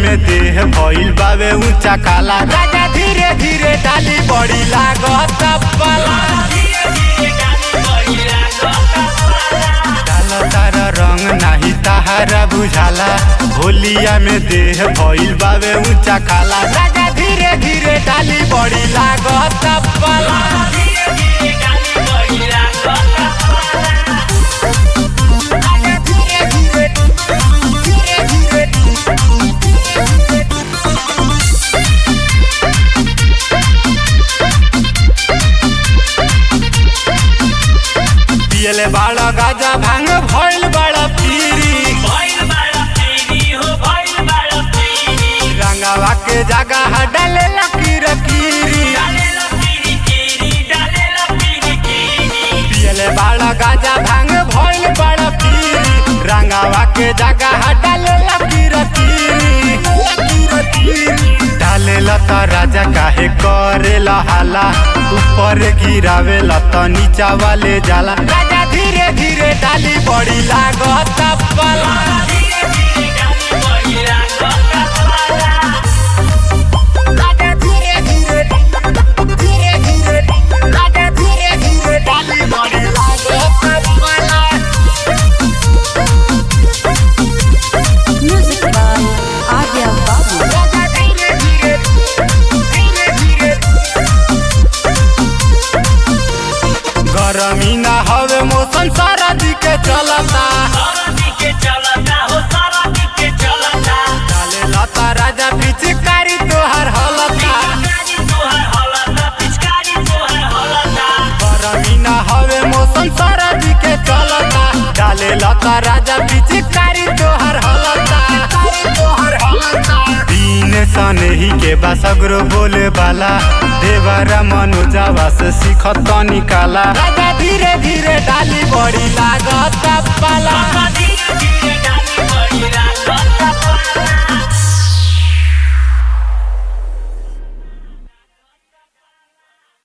में देह भइल बावे ऊंचा काला राजा धीरे धीरे डाली बड़ी लागत पाला डाल तारा रंग नाही ताहारा बुझाला होलिया में देह भइल बावे ऊंचा काला राजा धीरे धीरे डाली बड़ी लागत पाला पियले बाड़ा गाजा भांग भइल बाड़ा पीरी रंगावा के जगह डाले लकीर कीरी पियले बाड़ा गाजा भांग भइल बाड़ा पीरी रंगावा के जगह डाले लकीर कीरी डाले लता राजा काहे करे हाला ऊपर गिरावे लता नीचा वाले जाला राजा धीरे धीरे डाली बड़ी लागत पाला राजा धीरे धीरे धीरे धीरे राजा धीरे धीरे डाली बड़ी लागत पाला Music by Arya Babu. राजा धीरे धीरे धीरे धीरे गरमी ना हवे मौसम सारा दिके चलता डाले लता राजा पिचकारी तोहर हलता गरमी ना हवे मौसम सारा दिके चलता डाले लता राजा पिचकारी तोहर हलता दीन सनही के बासगरो बोले बाला देवरा मनोजावा से सीखत निकाला राजा धीरे